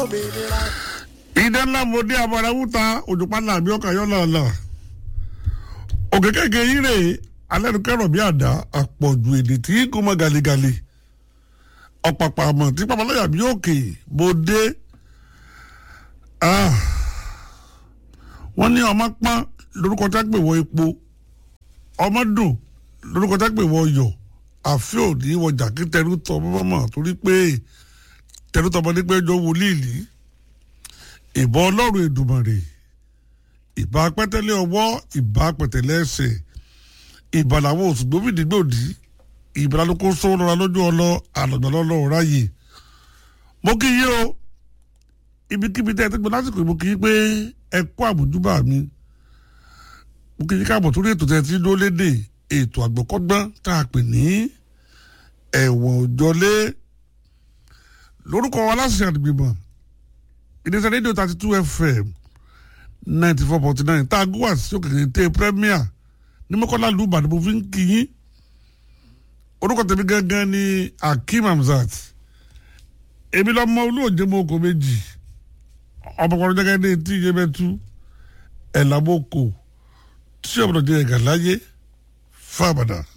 òmìnira. ìdá ńlá mo dé abọ́dá wúta òjòpálá àbí ọkà yọ lọ́ọ̀lọ́ òkè kéèké yín rè alẹ́nukẹ́rọ̀ bí àdá àpọ̀jù èdè tí kò mọ gàlégàlé ọ̀pàpà àmọ̀ tí pàpàlọ́yà bí òkè mo dé Ah. wọ́n ní ọmọ pọ́n lórúkọ tá gbè wọ epo ọmọ dùn lórúkọ tá gbè wọ yọ àfi òní wọjà kí tẹrú tọ mọ́mọ́ torí pé tẹrú tọmọ ní pé jọ wọlé ìlú ìbọn ọlọ́run èdùmàrè ìbá pẹ́tẹ́lẹ́ ọwọ́ ìbá pẹ̀tẹ́lẹ́ ẹsẹ̀ ìbà làwọn oṣù gbòmìnigbòdì ìbà lóko sọ́wọ́nra lójú ọlọ́ àlọ́gbàlọ́lọ́ ráyè mo kí yí o ibikíbi tẹ́ ẹ ti gbọ́ lásìkò mo kí yí pé ẹ kó àbùjúbà mi mo kí yí káàbọ̀ torí ètò tẹ́ ẹ ti dó léde ètò àgbọ̀kọ́gbọ́n tá a pè ní ẹ̀wọ̀n òjọlé lórúkọ aláṣẹ àdìgbìmọ̀ ìdíje rédíò thirty two fm ninety four point nine tá a gbọ́ wá sí òkèèrè tẹ premier ní mọ́kànlá lu ìbàdàn mo fi ń kí yín orúkọ tèmi gangan ni akeem hamzat èmi lọ́mọ olóòjé mo kò méjì ọmọkùnrin jẹ́gẹ́ ní etí iye mẹ́tú ẹ̀ làbọ̀ kò tí ọ̀bọ̀dọ̀ jẹ́ ẹ̀gà láyé fábàdà.